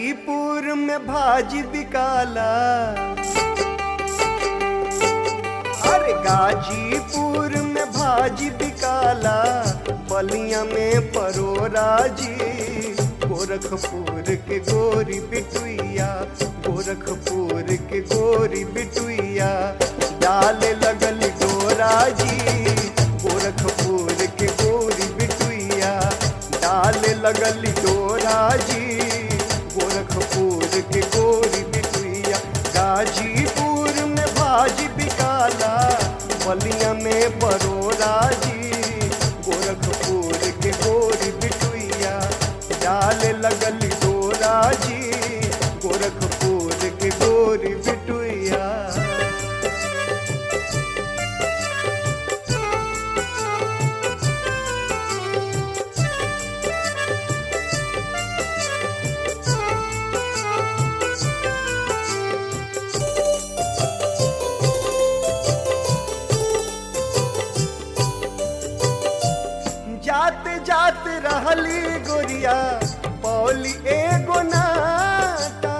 गाजीपुर में भाजी बिकाला अरे गाजीपुर में भाजी बिकाला बलिया में परोरा जी गोरखपुर के गोरी बिटुइया गोरखपुर के गोरी बिटुइया डाले लगल डोरा जी गोरखपुर के गोरी बिटुइया डाले लगल डोरा जी गोरखपुर के गोरी बिटुइया गाजीपुर में भाजी बिकाला बलिया में परोरा जी गोरखपुर के गोरी बिटुइया डाले लगल डोरा जी गोरखपुर के गोरी बिटुइया जाते जाते रहली गोरिया पौली एगो नाटा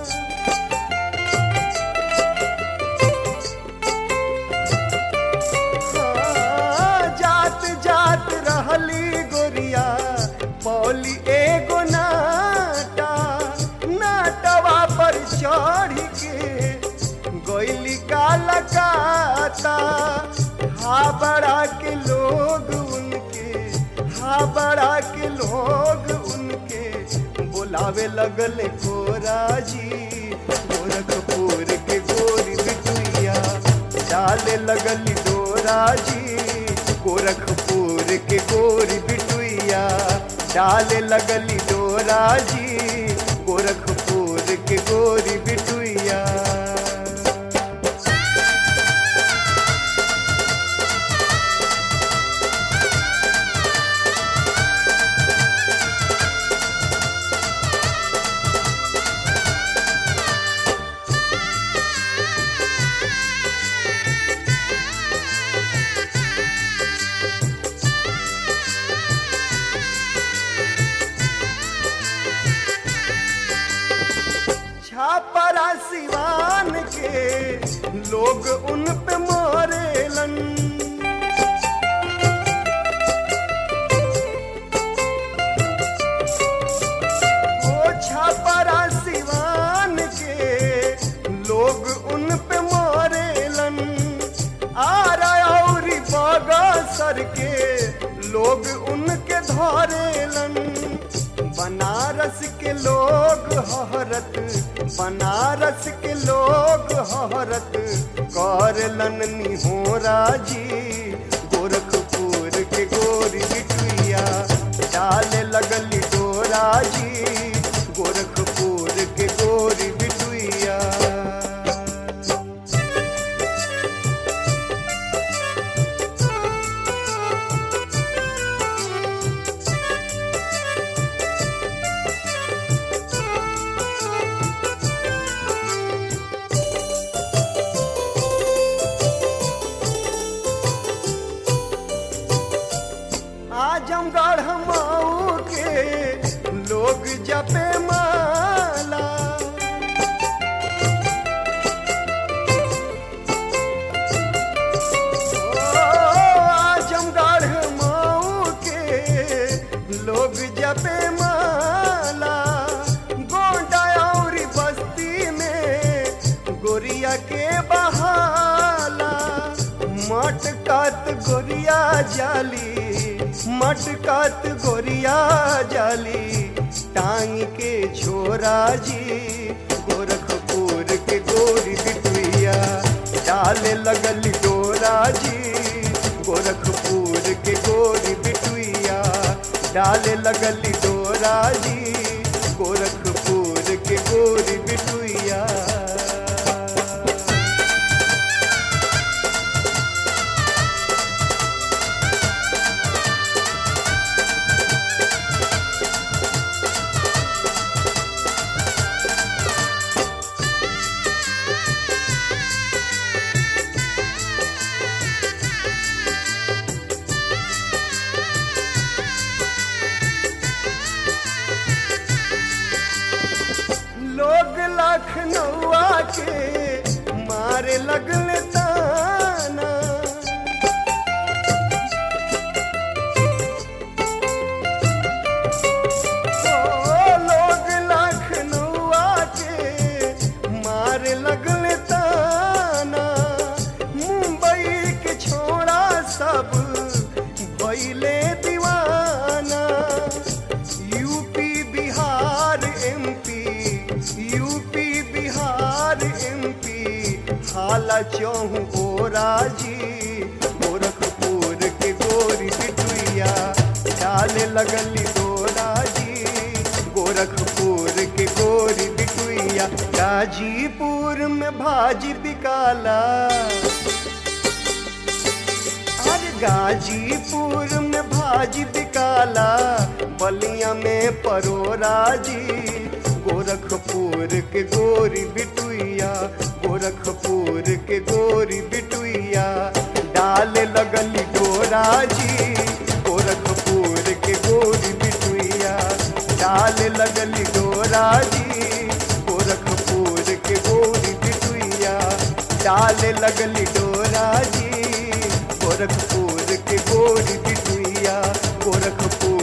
हाँ, जात जात रहली गोरिया पौली एगो नाटा नाटवा पर चढ़ के गोइली काला काता हा बड़ा के लोग उनके हा बड़ा के लोग उनके बुलावे लगल कोरा जी गोरखपुर के गोरी बिटुइया डाले लगल डोरा जी गोरखपुर के गोरी बिटुइया डाले लगल डोरा जी गोरखपुर के गोरी बिटुइया छापरा सिवान के लोग उन पे मोरेलन ओ छापरा सिवान के लोग उन पे मोरेलन आरा और बगसर के लोग उनके धरेलन बनारस के लोग हरत बनारस के लोग हरत करलन निहोरा जी गोरखपुर के गोरी बिटुइया डाले लगल डोरा जी गोरखपुर के गोरी बिटुइया आजमगढ़ मऊ के लोग जपे माला ओ, आजमगढ़ मऊ के लोग जपे माला गोंडा और बस्ती में गोरिया के बहाला मटकत गोरिया जाली मटकत गोरिया जाली टांग के छोरा जी गोरखपुर के गोरी बिटुइया डाले लगल डोरा जी गोरखपुर के गोरी बिटुइया डाले लगल डोरा जी गोरखपुर के गोरी बिटुइया चौहू ओरा जी गोरखपुर के गोरी बिटुइया डाले लगली डोरा जी गोरखपुर के गोरी बिटुइया गाजीपुर में भाजी बिकाला अरे गाजीपुर में भाजी बिकाला बलिया में परोरा जी गोरखपुर के गोरी बिटुइया गोरखपुर के गोरी बिटुइया डाले लगली डोरा जी गोरखपुर के गोरी बिटुइया डाले लगली डोरा जी गोरखपुर के गोरी बिटुइया डाले लगली डोरा जी गोरखपुर के गोरी बिटुइया गोरखपुर